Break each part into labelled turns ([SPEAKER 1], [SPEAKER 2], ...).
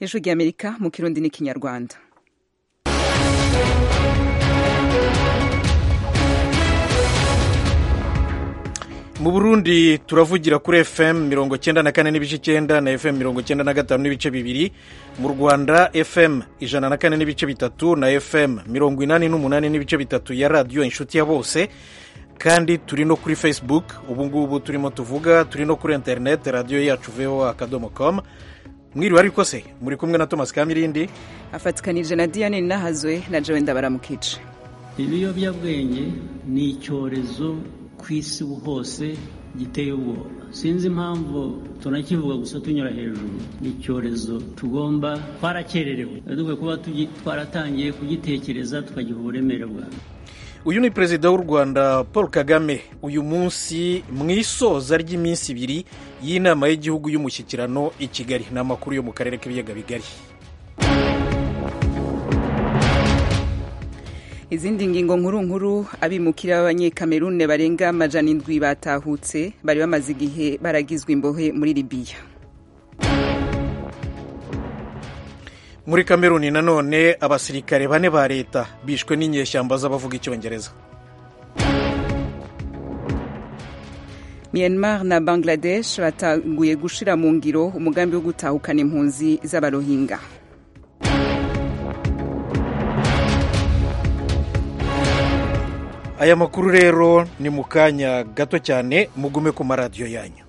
[SPEAKER 1] ijwi ry'amerika mu kirundi n'ikinyarwanda
[SPEAKER 2] mu burundi turavugira kuri fm mirongo cyenda na kane n'ibice icyenda na fm mirongo cyenda na gatanu n'ibice bibiri mu rwanda fm ijana na kane n'ibice bitatu na fm mirongo inani n'umunani n'ibice bitatu ya radiyo inshuti ya bose kandi turi no kuri facebook ubu ngubu turimo tuvuga turi no kuri interineti radiyo yacu voa akadomo com mwiriwe ariko se muri kumwe na thomas kamirindi
[SPEAKER 1] afatikanije na diane nahazwe na jowe ndabaramukice
[SPEAKER 3] ibiyobyabwenge ni icyorezo ku isi hose giteye ubwoba sinzi impamvu tunakivuga gusa tunyura hejuru ni icyorezo tugomba twarakererewe dukwiye kuba twaratangiye kugitekereza tukagiha uburemere bwawe
[SPEAKER 2] uyu ni perezida w'u rwanda paul kagame uyu munsi mu isoza ry'iminsi ibiri y'inama y'igihugu y'umushyikirano i kigali ni amakuru yo mu karere k'ibiyaga bigari
[SPEAKER 1] izindi ngingo nkuru nkuru abimukira b'abanyekamerune barenga amajana indwi batahutse bari bamaze igihe baragizwe imbohe muri libiya
[SPEAKER 2] muri kameruni nanone abasirikare bane ba leta bishwe n'inyeshyamba z'abavuga icyongereza
[SPEAKER 1] myanmar na bangladesh batanguye gushira mu ngiro umugambi wo gutahukana impunzi z'abarohinga
[SPEAKER 2] aya makuru rero ni mu kanya gato cyane mugume ku maradiyo yanyu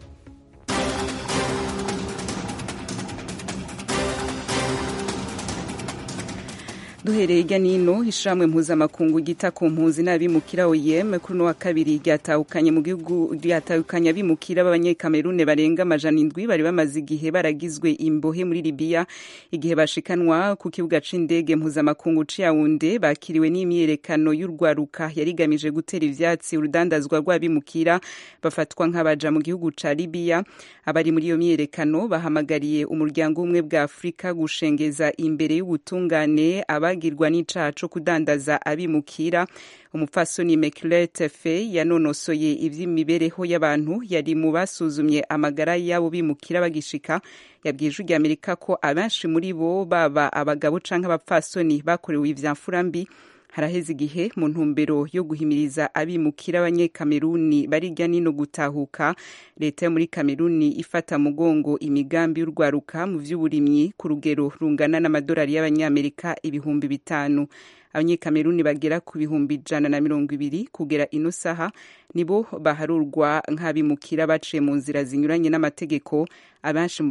[SPEAKER 1] duhereye hirya n'ino ishamwe mpuzamakungu gita ku mpunzi n'abimukira oyem kuri uno wa kabiri ryatahukanye mu gihugu ryatahukanye abimukira b'abanyekamerune barenga amajana indwi bari bamaze igihe baragizwe imbohe muri libiya igihe bashikanwa ku kibuga c'indege mpuzamakungu c'iyawunde bakiriwe n'imyiyerekano y'urwaruka yari igamije gutera ivyatsi urudandazwa rw'abimukira bafatwa nk'abaja mu gihugu ca libiya abari muri iyo myiyerekano bahamagariye umuryango umwe bwa afurika gushengeza imbere y'ubutungane aba bagirwa n'icaha co kudandaza abimukira umupfasoni Immaculate Fay yanonosoye ivy'imibereho y'abantu yari mu basuzumye amagara y'abo bimukira bagishika yabwiye ijwi rya Amerika ko abenshi muri bo baba abagabo canke abapfasoni bakorewe ivyamfura mbi haraheze igihe mu ntumbero yo guhimiriza abimukira abanyekameruni barirya nino gutahuka leta yo muri kameruni ifata mugongo imigambi y'urwaruka mu vy'uburimyi ku rugero rungana n'amadolari y'abanyamerika ibihumbi bitanu abanyekameruni bagera ku bihumbi ijana na mirongo ibiri kugera ino saha nibo baharurwa nk'abimukira baciye mu nzira zinyuranye n'amategeko abenshi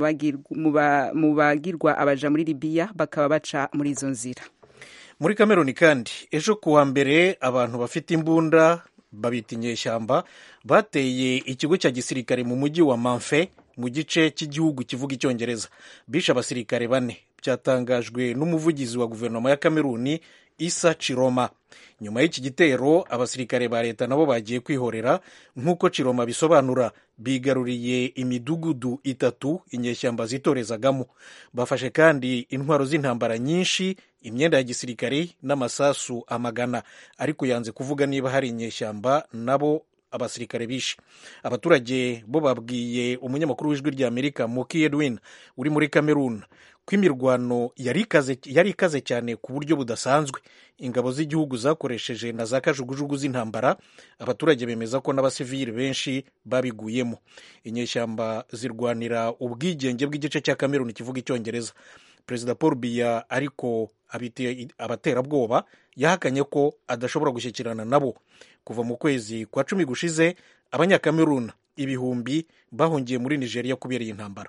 [SPEAKER 1] mu bagirwa abaja muri libiya bakaba baca muri izo nzira
[SPEAKER 2] muri kameruni kandi ejo kuwa mbere abantu bafite imbunda babita inyeshyamba bateye ikigo cya gisirikare mu mujyi wa manfe mu gice cy'igihugu kivuga icyongereza bishe abasirikare bane byatangajwe n'umuvugizi wa guverinoma ya kameruni isa ciroma nyuma y'iki gitero abasirikare ba leta nabo bagiye kwihorera nk'uko ciroma bisobanura bigaruriye imidugudu itatu inyeshyamba zitorezagamo bafashe kandi intwaro z'intambara nyinshi imyenda ya gisirikare n'amasasu amagana ariko yanze kuvuga niba hari inyeshyamba nabo abasirikare bishe abaturage bo babwiye umunyamakuru w'ijwi rya amerika muki edwin uri muri cameroon ko imirwano yari ikaze cyane ku buryo budasanzwe ingabo z'igihugu zakoresheje na za kajugujugu z'intambara abaturage bemeza ko n'abasivili benshi babiguyemo inyeshyamba zirwanira ubwigenge bw'igice cya kameruni kivuga icyongereza perezida paul biya ariko abaterabwoba yahakanye ko adashobora gushyikirana nabo kuva mu kwezi kwa cumi gushize abanyakameruni ibihumbi bahungiye muri nigeria kubera iyi ntambara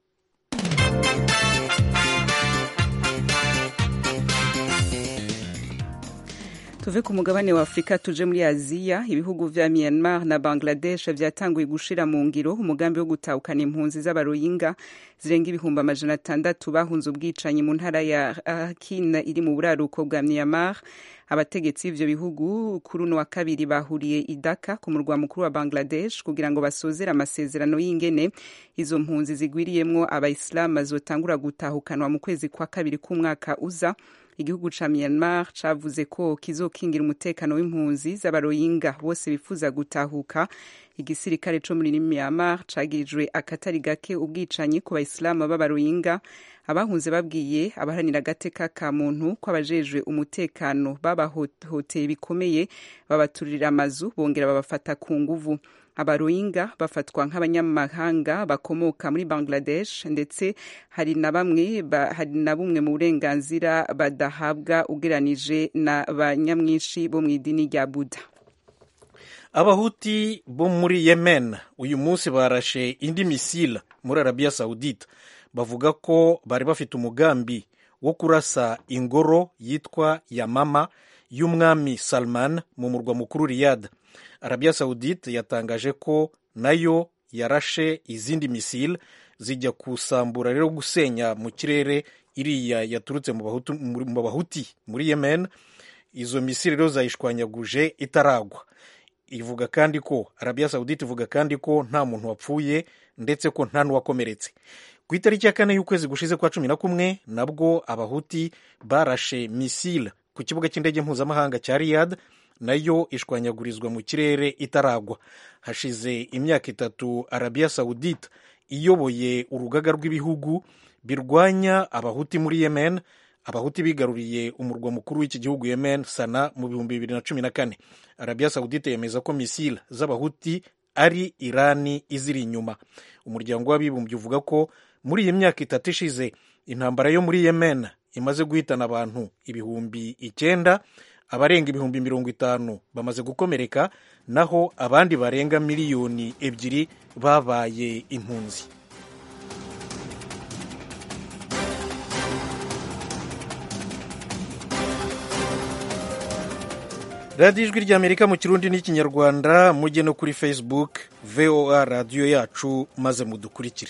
[SPEAKER 1] tuve ku mugabane wa afurika tuje muri aziya ibihugu vya myanmar na bangladesh vyatanguye gushira mu ngiro umugambi wo gutahukana impunzi z'abaroyinga zirenga ibihumbi amajana atandatu bahunze ubwicanyi mu ntara ya rakhine iri mu buraruko bwa myanmar abategetsi b'ivyo bihugu kuri uno wa kabiri bahuriye i Dhaka ku murwa mukuru wa Bangladesh kugira ngo basozere amasezerano y'ingene izo mpunzi zigwiriyemwo abayisilamu zotangura gutahukanwa mu kwezi kwa kabiri k'umwaka uza igihugu ca Myanmar cavuze ko kizokingira umutekano w'impunzi z'abaroyinga bose bifuza gutahuka igisirikare co muri Myanmar cagirijwe akatari gake ubwicanyi ku bayisilamu b'abaroyinga abahunze babwiye abaharanira agateka ka muntu ko abajejwe umutekano babahoteye bikomeye babaturira amazu bongera babafata ku nguvu abaroyinga bafatwa nk'abanyamahanga bakomoka muri bangladesh ndetse hari na bamwe hari na bumwe mu burenganzira badahabwa ugeranije na ba nyamwinshi bo mu idini rya buda
[SPEAKER 2] abahuti bo muri yemen uyu munsi barashe indi misile muri arabiya sawudite bavuga ko bari bafite umugambi wo kurasa ingoro yitwa yamama y'umwami salman mu murwa mukuru riyad arabiya sawudite yatangaje ko nayo yarashe izindi misile zijya kusambura rero gusenya mu kirere iriya yaturutse mu bahuti muri yemen izo misile rero zayishwanyaguje itaragwa ivuga kandi ko arabiya sawudite ivuga kandi ko nta muntu wapfuye ndetse ko nta n'uwakomeretse ku itariki ya kane y'ukwezi gushize kwa cumi na kumwe nabwo abahuti barashe misile ku kibuga cy'indege mpuzamahanga cya riyad nayo ishwanyagurizwa mu kirere itaragwa hashize imyaka itatu arabiya sawudite iyoboye urugaga rw'ibihugu birwanya abahuti muri yemen abahuti bigaruriye umurwa mukuru w'iki gihugu yemen sana mu bihumbi bibiri na cumi na kane arabiya sawudite yemeza ko misile z'abahuti ari irani iziri inyuma umuryango w'abibumbye uvuga ko muri iyi myaka itatu ishize intambara yo muri yemen imaze guhitana abantu ibihumbi icyenda abarenga ibihumbi mirongo itanu bamaze gukomereka naho abandi barenga miliyoni ebyiri babaye impunzi radiyo ijwi ry'amerika mu kirundi n'ikinyarwanda mujye no kuri facebook voa radiyo yacu maze mudukurikire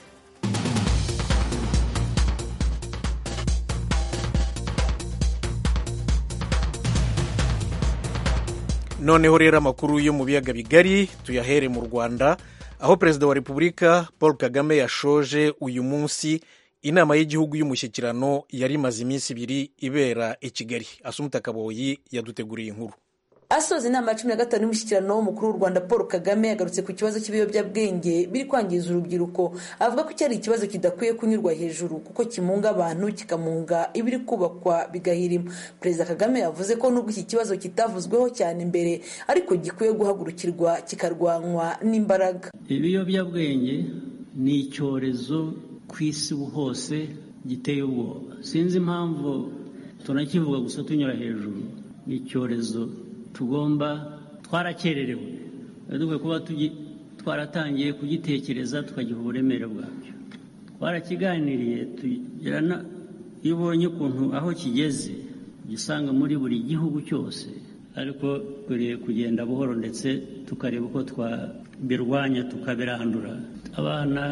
[SPEAKER 2] noneho rero amakuru yo mu biyaga bigari tuyahere mu rwanda aho perezida wa repubulika paul kagame yashoje uyu munsi inama y'igihugu y'umushyikirano yari imaze iminsi ibiri ibera i kigali asumuta kaboyi yaduteguriye inkuru
[SPEAKER 4] asoza inama ya cumi na gatanu y'umushyikirano w'umukuru w'u rwanda paul kagame yagarutse ku kibazo cy'ibiyobyabwenge biri kwangiza urubyiruko avuga ko cyari ikibazo kidakwiye kunyurwa hejuru kuko kimunga abantu kikamunga ibiri kubakwa bigahirima perezida kagame yavuze ko nubwo iki kibazo kitavuzweho cyane imbere ariko gikwiye guhagurukirwa kikarwanywa n'imbaraga
[SPEAKER 3] ibiyobyabwenge ni icyorezo ku isi hose giteye ubwoba sinzi impamvu tunakivuga gusa tunyura hejuru ni icyorezo tugomba twarakererewe dukwiye kuba twaratangiye kugitekereza tukagiha uburemere bwabyo twarakiganiriye tugirana iyo ubonye ukuntu aho kigeze ugisanga muri buri gihugu cyose ariko dukwiriye kugenda buhoro ndetse tukareba uko twabirwanya tukabirandura abana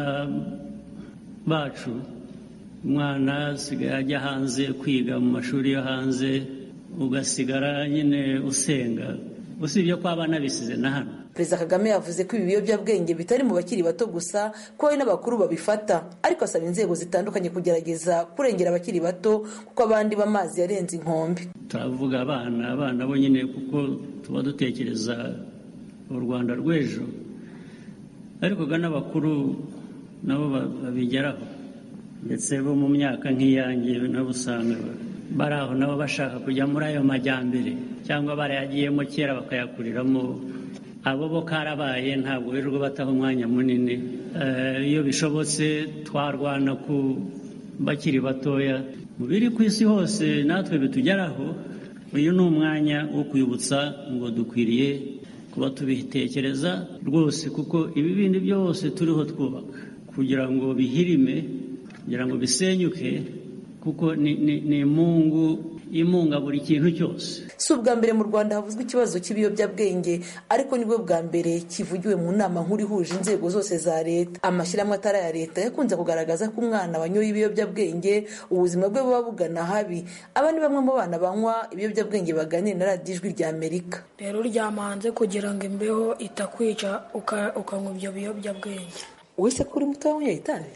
[SPEAKER 3] bacu umwana asigaye ajya hanze kwiga mu mashuri yo hanze ugasigara nyine usenga usibye ko abana bisize na hano
[SPEAKER 4] perezida kagame yavuze ko ibi biyobyabwenge bitari mu bakiri bato gusa ko hari n'abakuru babifata ariko asaba inzego zitandukanye kugerageza kurengera abakiri bato kuko abandi b'amazi yarenze inkombe
[SPEAKER 3] turavuga abana abana bo nyine kuko tuba dutekereza u rwanda rw'ejo ariko n'abakuru nabo babigeraho ndetse bo mu myaka nk'iyange nabo usanga bari aho nabo bashaka kujya muri ayo majyambere cyangwa barayagiyemo kera bakayakuriramo abo bo karabaye ntabwo birirwa bataha umwanya munini iyo bishobotse twarwana ku bakiri batoya mu biri ku isi hose natwe bitugeraho uyu ni umwanya wo kwibutsa ngo dukwiriye kuba tubitekereza rwose kuko ibi bindi byose turiho twubaka kugira ngo bihirime kugira ngo bisenyuke kuko ni imungu imunga buri kintu cyose
[SPEAKER 4] si ubwa mbere mu rwanda havuzwe ikibazo cy'ibiyobyabwenge ariko nibwo bwa mbere kivugiwe mu nama nkuru ihuje inzego zose za leta amashyirahamwe atari aya leta yakunze kugaragaza ko umwana wanyoye ibiyobyabwenge ubuzima bwe buba bugana habi aba ni bamwe mu bana banywa ibiyobyabwenge baganira na radiyo ijwi rya amerika
[SPEAKER 5] rero uryama hanze kugira ngo imbeho itakwica ukanywa ibyo biyobyabwenge
[SPEAKER 4] wese ko uri muto wanyoye itabi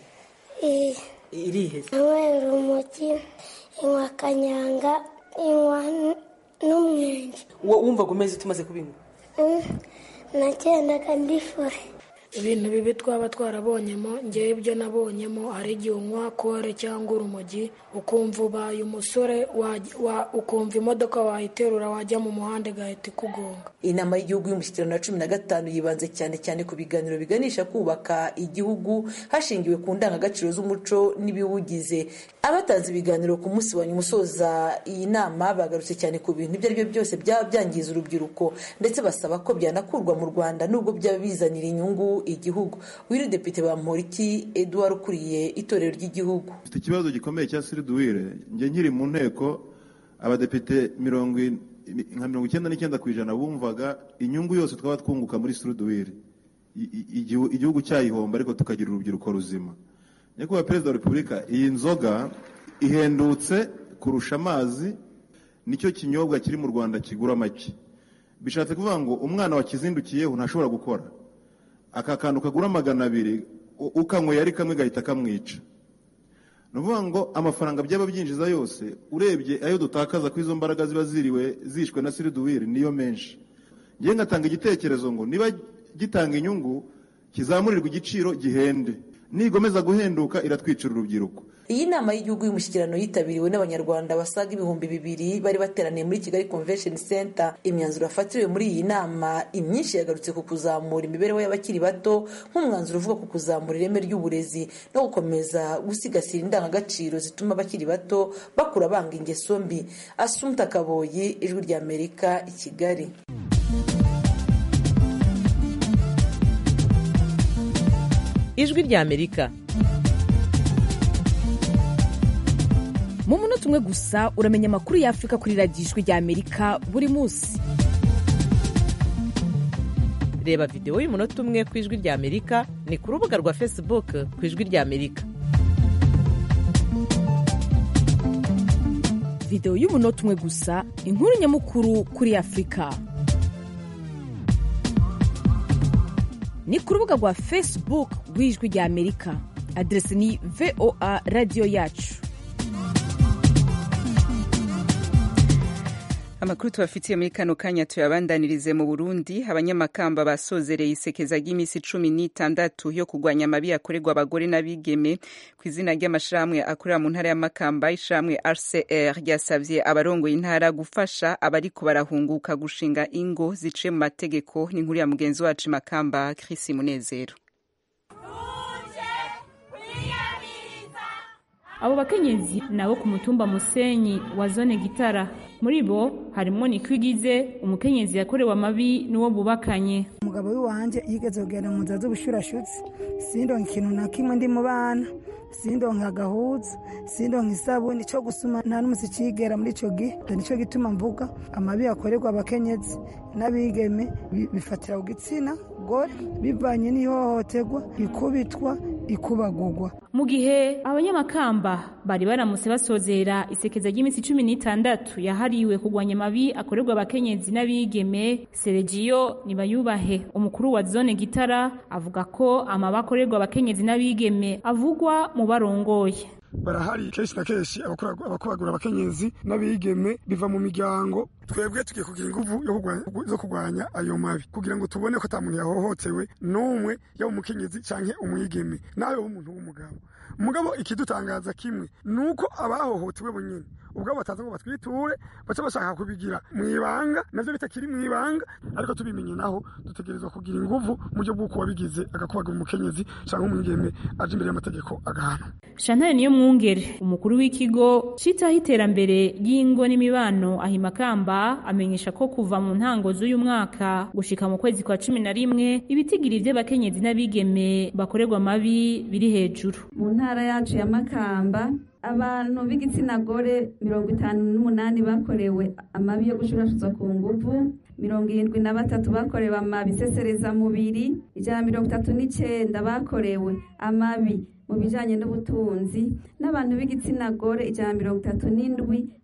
[SPEAKER 4] irihe
[SPEAKER 6] inywera umugi inywa kanyanga inywa n'umwenge
[SPEAKER 4] wumvaga umeze tumaze kubinywa
[SPEAKER 6] nagendaga ndifure
[SPEAKER 5] ibintu bibi twaba twarabonyemo ngewe ibyo nabonyemo hari igihe unywa kore cyangwa urumogi ukumva ubaye umusore ukumva imodoka wayiterura wajya mu muhanda igahita ikugonga
[SPEAKER 4] inama y'igihugu y'umushyikirano ya cumi na gatanu yibanze cyane cyane ku biganiro biganisha kubaka igihugu hashingiwe ku ndangagaciro z'umuco n'ibiwugize abatanze ibiganiro ku munsi wa nyuma usoza iyi nama bagarutse cyane ku bintu ibyo ari byo byose byaba byangiza urubyiruko ndetse basaba ko byanakurwa mu rwanda nubwo byaba bizanira inyungu igihugu wiri depite bamporiki eduard ukuriye itorero ry'igihugu
[SPEAKER 7] mfite ikibazo gikomeye cya siriduwire njye nkiri mu nteko abadepite mirongo nka mirongo icyenda n'icyenda ku ijana bumvaga inyungu yose twaba twunguka muri siriduwire igihugu cyayihomba ariko tukagira urubyiruko ruzima nyakubahwa perezida wa repubulika iyi nzoga ihendutse kurusha amazi nicyo kinyobwa kiri mu rwanda kigura make bishatse kuvuga ngo umwana wakizindukiyeho ntashobora gukora aka kantu kagura magana abiri ukanyweye ari kamwe gahita kamwica ni ukuvuga ngo amafaranga byaba byinjiza yose urebye ayo dutakaza ko izo mbaraga ziba ziriwe zishwe na siriduwiri niyo menshi ngewe ngatanga igitekerezo ngo niba gitanga inyungu kizamurirwa igiciro gihende nigomeza guhenduka iratwicira urubyiruko
[SPEAKER 4] iyi nama y'igihugu y'umushyikirano yitabiriwe n'abanyarwanda basaga ibihumbi bibiri bari bateraniye muri kigali convention center imyanzuro yafatiriwe muri iyi nama imyinshi yagarutse ku kuzamura imibereho y'abakiri bato nk'umwanzuro uvuga ku kuzamura ireme ry'uburezi no gukomeza gusigasira indangagaciro zituma abakiri bato bakura banga ingeso mbi asumta kaboyi ijwi ry'amerika i kigali
[SPEAKER 8] ijwi ry'amerika mu munota umwe gusa uramenya amakuru y'afurika kuri radiyo ijwi ry'amerika buri munsi reba videwo y'umunota umwe ku ijwi ry'amerika ni ku rubuga rwa facebook ku ijwi ry'amerika videwo y'umunota umwe gusa inkuru nyamukuru kuri afurika ni ku rubuga rwa facebook rw'ijwi ry'amerika aderesi ni voa radiyo yacu
[SPEAKER 1] amakuru tubafitiye muri kano kanya tuyabandanirize mu burundi abanyamakamba basozereye isekeza ry'iminsi cumi n'itandatu yo kurwanya amabi yakorerwa abagore n'abigeme ku izina ry'amashirahamwe akorera mu ntara y'amakamba ishamwe rcr ryasavye abarongoye intara gufasha abariko barahunguka gushinga ingo ziciye mu mategeko n'inkuru ya mugenzi wacu makamba chris munezero
[SPEAKER 9] abo bakenyezi nabo ku mutumba musenyi wa zone gitara muri bo harimo nikwigize umukenyezi yakorewe amabi n'uwo bubakanye
[SPEAKER 10] umugabo w'iwanje yigeze kugenda mu nzira z'ubushurashutsi sindonka ikintu na kimwe ndi mu bana sindonka agahuza sindonka isabuni cyo gusuma nta n'umusi cigera muri ico gihe nico gituma mvuga amabi yakorerwa abakenyezi n'abigeme bifatira ku gitsina gore bivanye n'ihohoterwa ikubitwa ikubagurwa
[SPEAKER 9] mu gihe abanyamakamba bari baramutse basozera isekeza ry'iminsi cumi n'itandatu yahariwe kurwanya amabi akorerwa abakenyezi n'abigeme seregiyo nibayubahe umukuru wa zone gitara avuga ko amabi akorerwa abakenyezi n'abigeme avugwa mu barongoye
[SPEAKER 11] barahari kenshi na kenshi abakubagura abakenyezi n'abigeme biva mu miryango twebwe tugiye kugira inguvu zo kurwanya ayo mabi kugira ngo tubone ko ata muntu yahohotewe n'umwe yaba umukenyezi canke umwigeme nawe w'umuntu w'umugabo umugabo ikidutangaza kimwe ni uko abahohotewe bonyine ubwo bataza ngo batwiture baca bashaka kubigira mu ibanga navyo bitakiri mu ibanga ariko tubimenye naho dutegerezwa kugira inguvu mu buryo bw'uko wabigize agakubagura umukenyezi canke umwigeme aje imbere y'amategeko agahana
[SPEAKER 9] Chantal niyo mwungere umukuru w'ikigo citaho iterambere ry'ingo n'imibano ahimakamba amenyesha ko kuva mu ntango z'uyu mwaka gushika mu kwezi kwa cumi na rimwe ibitigiri vy'abakenyezi n'abigeme bakorerwa amabi biri hejuru
[SPEAKER 12] mu ntara yacu ya makamba abantu b'igitsina gore mirongo itanu n'umunani bakorewe amabi yo gushurashuzwa ku nguvu mirongo irindwi na batatu bakorewe amabi mubiri ijana na mirongo itatu n'icenda bakorewe amabi mu bijanye n'ubutunzi n'abantu b'igitsina gore ijana na mirongo itatu n'indwi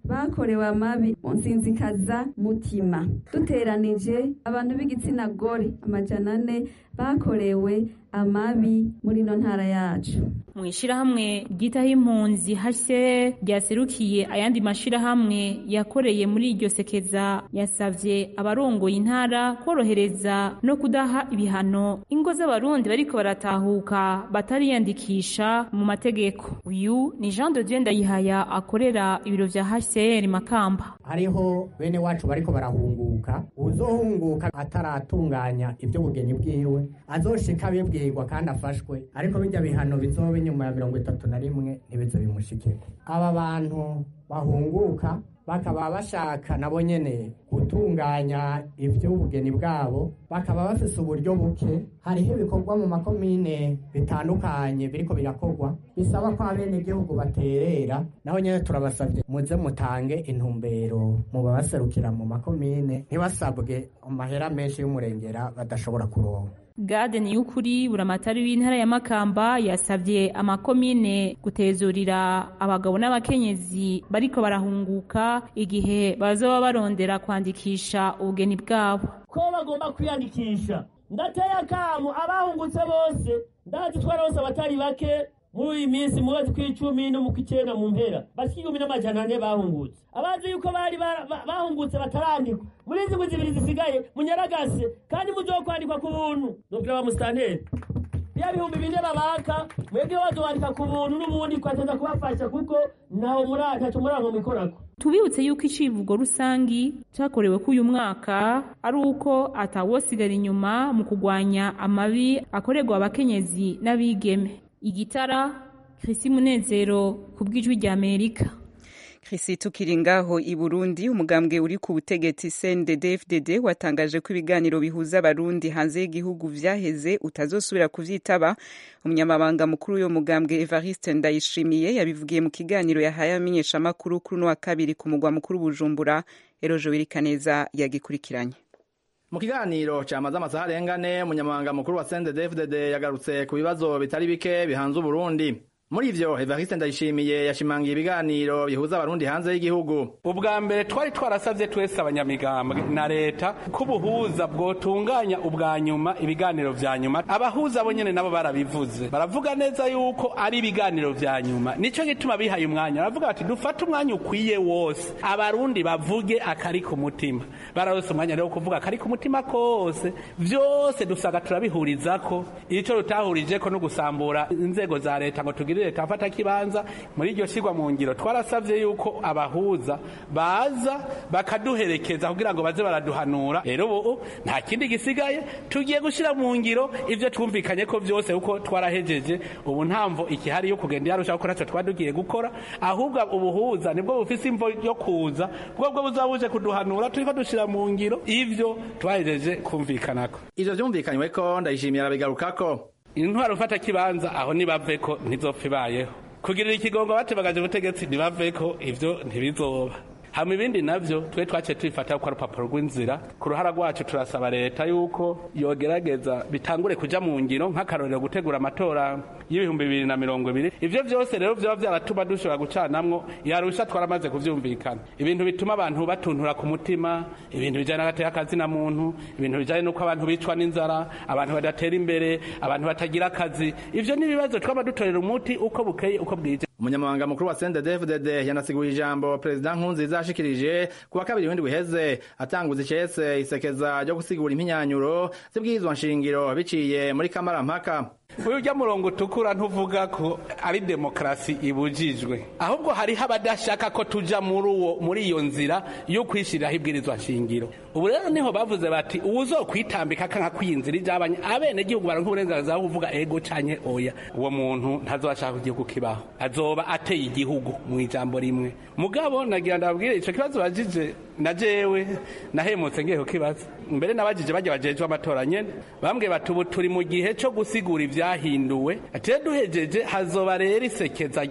[SPEAKER 12] bakorewe amabi mu nsinzikaza mutima duteranije abantu b'igitsina gore amajana ane bakorewe amabi muri ino ntara yacu
[SPEAKER 9] mu ishyirahamwe ryitaho impunzi hase ryaserukiye ayandi mashyirahamwe yakoreye muri iryo sekeza yasabye abarongoye intara korohereza no kudaha ibihano ingo z'abarundi bariko baratahuka batariyandikisha mu mategeko uyu ni jean de dieu ndayihaya akorera ibiro vya hcr makamba
[SPEAKER 13] hariho bene wacu bariko barahunguka uzohunguka ataratunganya ivy'ubugeni bwiwe azoshika bibwirwa kandi afashwe ariko bijya bihano bizoba inyuma ya mirongo itatu na rimwe ntibizo bimushikirwe aba bantu bahunguka bakaba bashaka nabo nyene gutunganya ivy'ubugeni bwabo bakaba bafise uburyo buke hariho ibikorwa mu makomine bitandukanye biriko birakorwa bisaba ko abenegihugu baterera naho nyene turabasavye muze mutange intumbero mu babaserukira mu makomine ntibasabwe amahera menshi y'umurengera badashobora kuronka
[SPEAKER 9] Gade Niyukuri buramatari w'intara ya Makamba yasabye amakomine gutezurira abagabo n'abakenyezi bariko barahunguka igihe bazoba barondera kwandikisha ubugeni bwabo
[SPEAKER 14] ko bagomba kwiyandikisha ndateye akamu abahungutse bose ndazi twarose abatari bake muri iyi minsi mu kwezi kw'icumi no mu kw'icyenda mu mpera bashika igihumbi n'amajana ane bahungutse abazi yuko bari bahungutse batarandikwa muri izi ndwi zibiri zisigaye munyaragase kandi muzokwandikwa ku buntu nubwira ba musitanteri ya bihumbi bine babaka mwebwe bazobandika ku buntu n'ubundi twateza kubafasha kuko ntaho ntacyo murango mwikorako
[SPEAKER 9] tubibutse yuko icivugo rusangi cyakorewe k'uyu mwaka ari uko atawosigara inyuma mu kurwanya amabi akorerwa abakenyezi n'abigeme igitara Chrissy Munezero ku bw'ijwi rya Amerika
[SPEAKER 1] Chrissy tukiri ngaho i Burundi umugambwe uri ku butegetsi CNDD-FDD watangaje ko ibiganiro bihuza abarundi hanze y'igihugu vyaheze utazosubira kuvyitaba umunyamabanga mukuru w'uyo mugambwe Evariste Ndayishimiye yabivugiye mu kiganiro yahaye amenyeshamakuru kuri uno wa kabiri ku mugwa mukuru Bujumbura Erojo Wirikaneza yagikurikiranye
[SPEAKER 15] mu kiganiro cyamaze amasaha arengane umunyamabanga mukuru wa CNDD-FDD yagarutse ku bibazo bitari bike bihanze Uburundi muri ivyo Evariste Ndayishimiye yashimangiye ibiganiro bihuza abarundi hanze y'igihugu
[SPEAKER 16] ubwa mbere twari twarasavye twese abanyamigambwe na leta ko ubuhuza bwotunganya ubwa nyuma ibiganiro vya nyuma abahuza bo nyene nabo barabivuze baravuga neza yuko ari ibiganiro vya nyuma nico gituma bihaye umwanya baravuga bati dufate umwanya ukwiye wose abarundi bavuge akari ku mutima bararose umwanya rero kuvuga akari ku mutima kose vyose dusaga turabihurizako ico rutahurijeko no gusambura inzego za leta ngo tugire leta afata kibanza muri iryo shirwa mu ngiro twarasavye yuko abahuza baza bakaduherekeza kugira ngo baze baraduhanura rero ubu nta kindi gisigaye tugiye gushira mu ngiro ivyo twumvikanye ko vyose uko twarahejeje ubu ntamvo ikihari yo kugenda yarusha gukora ntacyo twadugiye gukora ahubwo ubuhuza nibwo bufise imvo yo kuza bwo bwo buzabuje kuduhanura turiko dushira mu ngiro ivyo twahejeje kumvikanako
[SPEAKER 15] ivyo vyumvikanywe ko ndayishimiye arabigarukako
[SPEAKER 16] intwaro ufata kibanza aho nibaveko ntizopfa ibayeho kugirira ikigongo batebagaje ubutegetsi ntibaveko ivyo ntibizoba hama ibindi navyo twe twaciye tubifata ko ari urupapuro rw'inzira ku ruhara rwacu turasaba leta yuko yogerageza bitangure kuja mu ngiro nk'akarorero gutegura amatora y'ibihumbi bibiri na mirongo ibiri ivyo vyose rero vyoba vyaratuma dushobora gucanamwo yarusha twaramaze kuvyumvikana ibintu bituma abantu batuntura ku mutima ibintu bijanye n'agateka kazina muntu ibintu bijanye n'uko abantu bicwa n'inzara abantu badatera imbere abantu batagira akazi ivyo ni ibibazo twaba dutorera umuti uko bukeye uko bwije
[SPEAKER 15] umunyamabanga mukuru wa CNDD-FDD yanasiguye ijambo perezida Nkurunziza yashikirije kuwa kabiri w'indwi uheze atanguza icese isekeza ryo gusigura impinyanyuro z'ibwirizwa nshingiro biciye muri kamarampaka
[SPEAKER 16] urya murongo utukura ntuvuga ko ari demokarasi ibujijwe ahubwo hariho abadashaka ko tuja muri uwo muri iyo nzira yo kwishyiriraho ibwirizwa nshingiro ubu rero niho bavuze bati uwuzokwitambika akanka kwiyinzira ijabanye abene gihugu baronka uburenganzira bwo kuvuga ego canke oya uwo muntu ntazobashaka ko igihugu kibaho azoba ateye igihugu mu ijambo rimwe mugabo nagira ndababwire ico kibazo bajije na jewe nahemutse ngiye kukibaza mbere nabajije bajya bajejwe amatora nyene bambwiye bati ubu turi mu gihe co gusigura ivyahinduwe ate duhejeje hazoba rero isekeza rya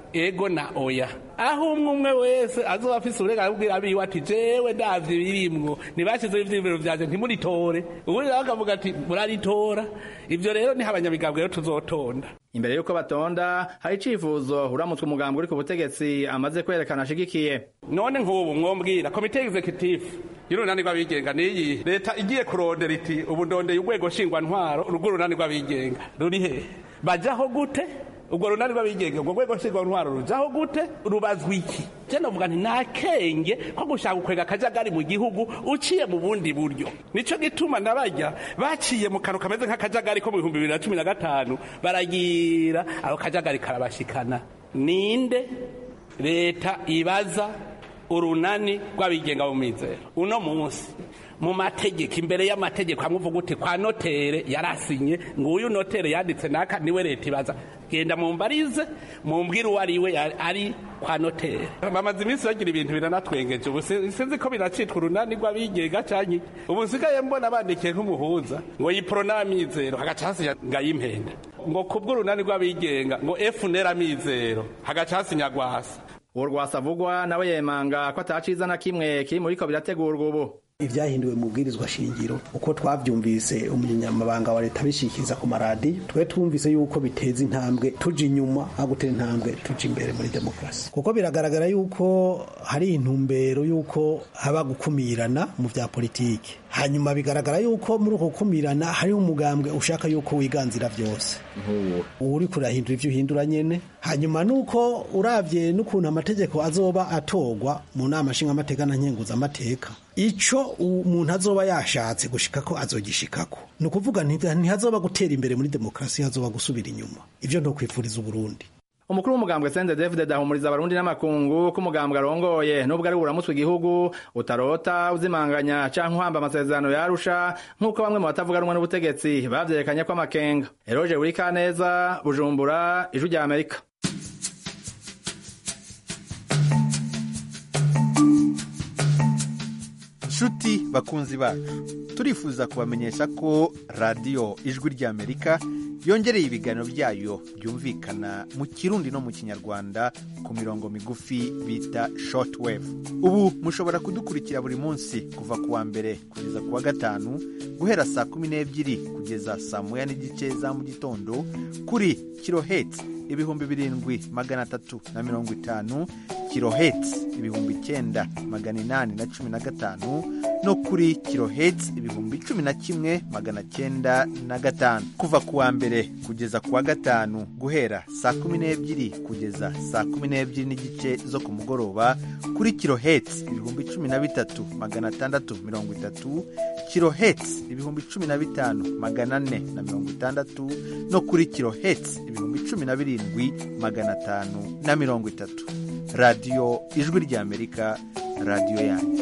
[SPEAKER 16] ego na oya aho umwe umwe wese azoba afise uburenganzira kubwira abiwe ati jewe ndavye birimwo ntibashizeho ivyiyumviro vyanje ntimuritore ubundi nawe akavuga ati muraritora ivyo rero niho abanyamigambwe rero tuzotonda
[SPEAKER 15] imbere y'uko batonda hari icifuzo uramutswe umugambi uri ku butegetsi amaze kwerekana ashigikiye
[SPEAKER 16] none nk'ubu mwombwira komite executive y'urunani rw'abigenga niyi leta igiye kurondera iti ubu ndondeye urwego nshingwantwaro urwo runani rw'abigenga ruri hehe bajaho gute ubwo runani rw'abigenga ubwo rwego nshingwantwaro rujaho gute rubazwa iki je novuga nti nta kenge ko gushaka gukwega akajagari mu gihugu uciye mu bundi buryo nico gituma nabarya baciye mu kantu kameze nk'akajagari ko mu bihumbi bibiri na cumi na gatanu baragira ako kajagari karabashikana ninde leta ibaza urunani rw'abigenga mu mizero uno munsi mu mategeko imbere y'amategeko hamwe uvuga uti kwa notere yarasinye ngo uyu notere yanditse naka niwe leta ibaza genda mumbarize mumbwire uwo ari we ari kwa notere bamaze iminsi bagira ibintu biranatwengeje ubu sinzi ko biracitwa urunani rw'abigenga canke ubu nsigaye mbona bandikiye nk'umuhuza ngo yiprona amizero hagaca hasinya ngayimpenda ngo kubw'urunani rw'abigenga ngo efunera amizero hagaca hasinya gwasa
[SPEAKER 15] uwo rwasavugwa nawe yemanga ko ataciza na kimwe kiri muriko birategurwa ubu
[SPEAKER 17] ibyahinduwe mu bwirizwa shingiro uko twabyumvise umunyamabanga wa leta abishikiriza ku maradi twe twumvise yuko biteza intambwe tuja inyuma aho gutera intambwe tuja imbere muri demokarasi kuko biragaragara yuko hari intumbero yuko haba gukumirana mu bya politiki hanyuma bigaragara yuko muri uko gukumirana hariho umugambwe ushaka yuko wiganzira byose uri kurahindura ibyo uhindura nyene hanyuma nuko uravye n'ukuntu amategeko azoba atorwa mu nama nshingamateka na nkenguzamateka ico umuntu azoba yashatse gushika ko azogishikako ni ukuvuga ntihazoba gutera imbere muri demokarasi hazoba gusubira inyuma ivyo ntokwifuriza uburundi
[SPEAKER 15] umukuru w'umugambwe sende david ahumuriza abarundi n'amakungu ko umugambwe arongoye nubwo ari buramutswe igihugu utarota uzimanganya canke uhamba amasezerano yarusha nk'uko bamwe mu batavuga rumwe n'ubutegetsi bavyerekanye ko amakenga eroje burikaneza bujumbura ijwi rya amerika
[SPEAKER 18] nshuti bakunzi bacu turifuza kubamenyesha ko radiyo ijwi ry'amerika yongereye ibiganiro byayo byumvikana mu kirundi no mu kinyarwanda ku mirongo migufi bita shortwave ubu mushobora kudukurikira buri munsi kuva ku wa mbere kugeza ku wa gatanu guhera saa kumi n'ebyiri kugeza saa moya n'igice za mu gitondo kuri kiloheti ibihumbi birindwi magana atatu na mirongo itanu kiloheti ibihumbi icyenda magana inani na cumi na gatanu no kuri kiloheti ibihumbi cumi na kimwe magana cyenda na gatanu kuva ku wa mbere kugeza ku wa gatanu guhera saa kumi n'ebyiri kugeza saa kumi n'ebyiri n'igice zo ku mugoroba kuri kiloheti ibihumbi cumi na bitatu magana atandatu mirongo itatu kiloheti ibihumbi cumi na bitanu magana ane na mirongo itandatu no kuri kiloheti ibihumbi cumi na birindwi magana atanu na mirongo itatu radiyo ijwi ry'amerika radiyo yanyu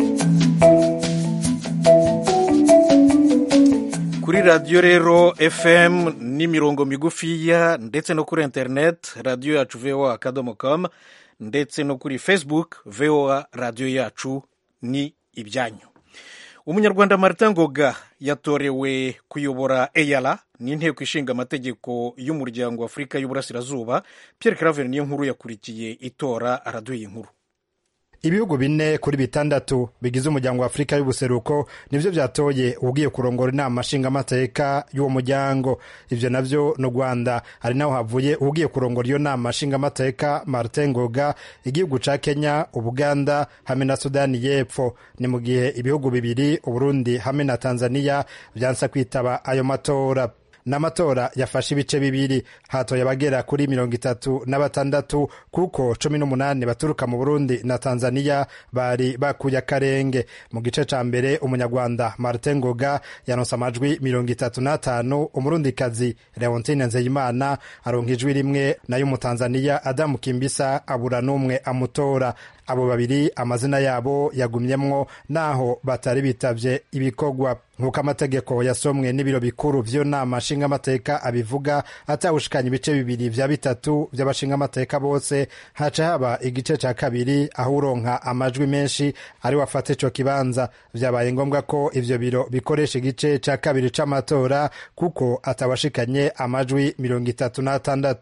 [SPEAKER 2] kuri radiyo rero fm n'imirongo migufiya ndetse no kuri interineti radiyo yacu voa akadomo kamu ndetse no kuri facebook voa radiyo yacu ni ibyanyu umunyarwanda martin ngoga yatorewe kuyobora eyara n'inteko ishinga amategeko y'umuryango wa afurika y'uburasirazuba pierre claver niyo nkuru yakurikiye itora araduye inkuru
[SPEAKER 19] ibihugu bine kuri bitandatu bigize umuryango wa afurika y'ubuseruko nibyo byatoye ugiye kurongora inama nshingamateka y'uwo muryango ibyo nabyo ni u rwanda hari naho havuye ugiye kurongora iyo nama nshingamateka martin ngoga igihugu ca kenya ubuganda hamwe na sudani y'epfo ni mu gihe ibihugu bibiri uburundi hamwe na tanzania byansa kwitaba ayo matora n'amatora yafashe ibice bibiri hatoye abagera kuri mirongo itatu na batandatu kuko cumi n'umunani baturuka mu burundi na tanzania bari bakuye akarenge mu gice ca mbere umunyarwanda martin ngoga yanonse amajwi mirongo itatu n'atanu umurundikazi leontine nzeyimana aronka ijwi rimwe nayo umutanzaniya adamu kimbisa abura n'umwe amutora abo babiri amazina yabo yagumyemwo naho batari bitavye ibikorwa nk'uko amategeko yasomwe n'ibiro bikuru vy'iyo nama nshingamateka abivuga atawushikanya ibice bibiri vya bitatu vy'abashingamateka bose haca haba igice ca kabiri aho uronka amajwi menshi ari wafata ico kibanza vyabaye ngombwa ko ivyo biro bikoresha igice ca kabiri c'amatora kuko atawashikanye amajwi mirongo itatu n'atandatu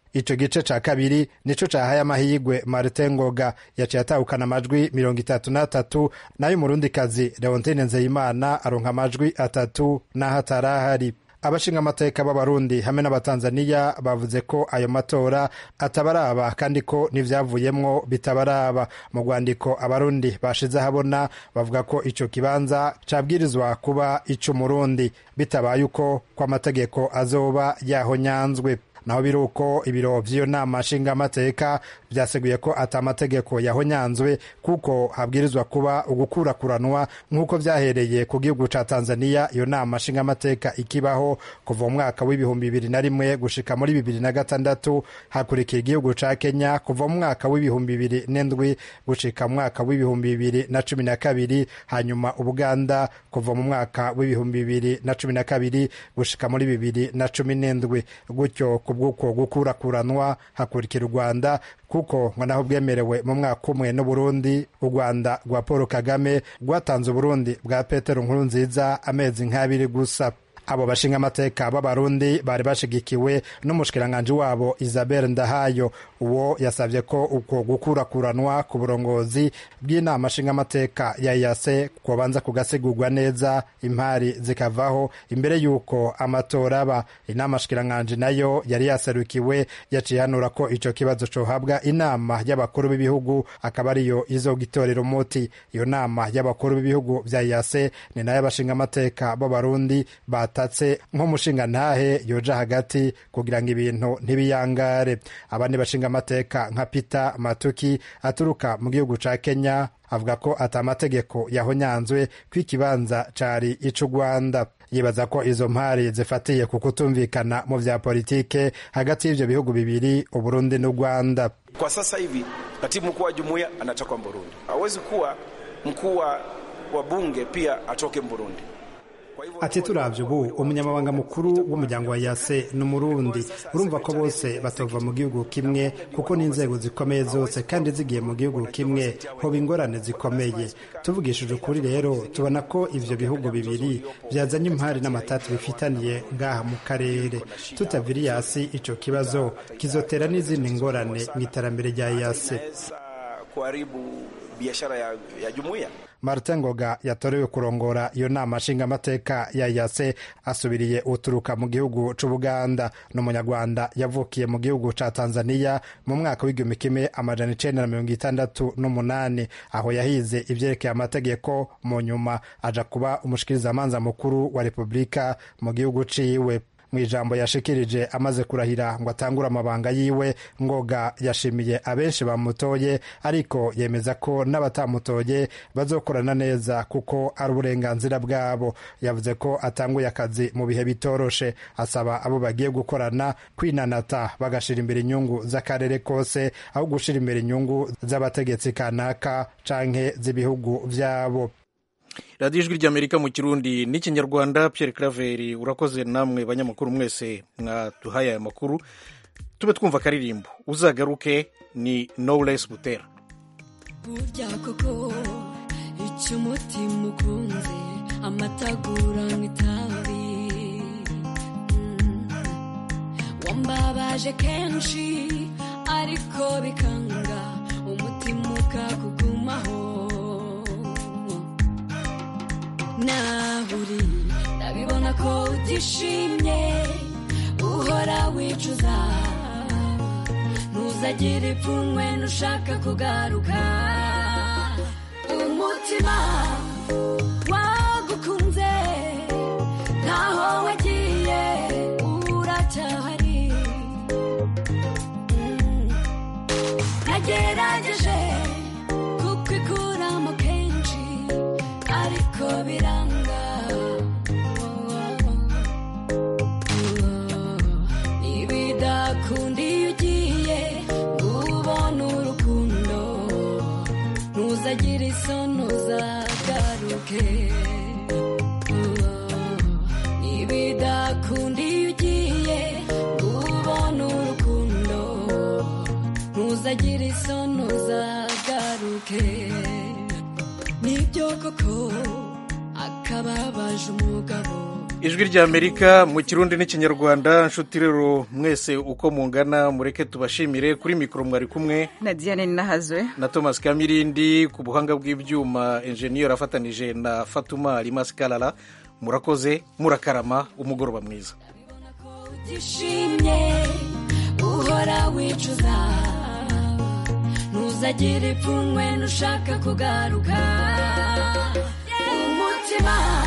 [SPEAKER 19] ico gice ca kabiri nico cahaye amahigwe martin ngoga yaciye atahukana amajwi mirongo itatu n'atatu nayo umurundikazi leontine nzeyimana aronka amajwi atatu n'aho atarahari abashinga amateka b'abarundi hamwe n'abatanzaniya bavuze ko ayo matora atabaraba kandi ko n'ivyavuyemwo bitabaraba mu rwandiko abarundi bashize ahabona bavuga ko ico kibanza cabwirizwa kuba ic'umurundi bitabaye uko ko amategeko azoba yahonyanzwe naho biri uko ibiro vy'iyo nama nshingamateka vyaseguye ko ata amategeko yahonyanzwe kuko habwirizwa kuba ugukurakuranwa nk'uko vyahereye ku gihugu ca tanzaniya iyo nama nshingamateka ikibaho kuva mu mwaka w'ibihumbi bibiri na rimwe gushika muri bibiri na gatandatu hakurikiye igihugu ca kenya kuva mu mwaka w'ibihumbi bibiri n'indwi gushika mu mwaka w'ibihumbi bibiri na cumi na kabiri hanyuma ubuganda kuva mu mwaka w'ibihumbi bibiri na cumi na kabiri gushika muri bibiri na cumi n'indwi gutyo kubw'uko gukurakuranwa hakurikira u rwanda kuko ngo naho bwemerewe mu mwaka umwe n'uburundi u rwanda rwa paul kagame rwatanze uburundi bwa petero nkuru nziza amezi nk'abiri gusa abo bashinga amateka b'abarundi bari bashigikiwe n'umushikiranganji wabo isabel ndahayo uwo yasabye ko uko gukurakuranwa ku burongozi bw'inama nshingamateka ya yase kubanza kugasigurwa neza impari zikavaho imbere y'uko amatora aba inama nshikiranganji nayo yari yaserukiwe yaciye hanura ko ico kibazo cohabwa inama y'abakuru b'ibihugu akaba ariyo izogitorera umuti iyo nama y'abakuru b'ibihugu vya yase ni nayo abashinga amateka b'abarundi bata batatse nk'umushinga ntahe yoja hagati kugira ngo ibintu ntibiyangare abandi bashinga amateka nka Peter Matuki aturuka mu gihugu ca Kenya avuga ko ata amategeko yahonyanzwe ko ikibanza cari icu Rwanda yibaza ko izo mpari zifatiye ku kutumvikana mu vya politike hagati y'ivyo bihugu bibiri Uburundi n'u Rwanda.
[SPEAKER 20] Kwa sasa hivi katibu mkuu wa jumuiya anatoka Burundi, hawezi kuwa mkuu wa bunge pia atoke Burundi.
[SPEAKER 19] ati turavye ubu umunyamabanga mukuru w'umuryango wa yase ni umurundi urumva ko bose batova mu gihugu kimwe kuko n'inzego zikomeye zose kandi zigiye mu gihugu kimwe hoba ingorane zikomeye tuvugishije ukuri rero tubona ko ivyo bihugu bibiri vyazanye impari n'amatati bifitaniye ngaha mu karere tutaviriye hasi ico kibazo kizotera n'izindi ngorane mu iterambere rya yase
[SPEAKER 20] kuharibu biashara ya, ya jumuiya
[SPEAKER 19] martin ngoga yatorewe kurongora iyo nama nshingamateka ya yase asubiriye uturuka mu gihugu c'ubuganda ni umunyarwanda yavukiye mu gihugu ca tanzaniya mu mwaka w'igihumbi kimwe amajana icenda na mirongo itandatu n'umunani aho yahize ivyerekeye amategeko mu nyuma aja kuba umushikirizamanza mukuru wa repubulika mu gihugu ciwe mu ijambo yashikirije amaze kurahira ngo atangure amabanga yiwe ngoga yashimiye abenshi bamutoye ariko yemeza ko n'abatamutoye bazokorana neza kuko ari uburenganzira bwabo yavuze ko atanguye akazi mu bihe bitoroshe asaba abo bagiye gukorana kwinanata bagashira imbere inyungu z'akarere kose aho gushira imbere inyungu z'abategetsi kanaka canke z'ibihugu vyabo
[SPEAKER 2] radiyo ijwi ry'amerika mu kirundi n'ikinyarwanda Pierre Claver urakoze namwe banyamakuru mwese mwaduhaye aya makuru tube twumva akaririmbo uzagaruke ni Knowless Butera
[SPEAKER 21] burya koko icyo umutima ukunze amatagura nk'itabi wambabaje kenshi ariko bikanga umutima ukakugumaho naho uri ndabibona ko utishimye uhora wicuza ntuzagire ipfunwe nushaka kugaruka umutima wagukunze ntaho wagiye uracyahari nagerageje kukwikuramo kenshi ariko biranga ntibidakunda iyo ugiye ubona urukundo ntuzagire isoni uzagaruke ntibidakunda iyo ugiye ubona urukundo ntuzagire isoni uzagaruke nibyo koko akababaje umugabo
[SPEAKER 2] ijwi ry'amerika mu kirundi n'ikinyarwanda nshuti rero mwese uko mungana mureke tubashimire kuri mikoro mwari kumwe
[SPEAKER 1] na diane nahazwe
[SPEAKER 2] na thomas kamirindi ku buhanga bw'ibyuma enjeniyeri afatanije na fatuma rimasi karara murakoze murakarama umugoroba mwiza
[SPEAKER 21] utishimye uhora wicuza ntuzagire ipfunwe nushaka kugaruka umutima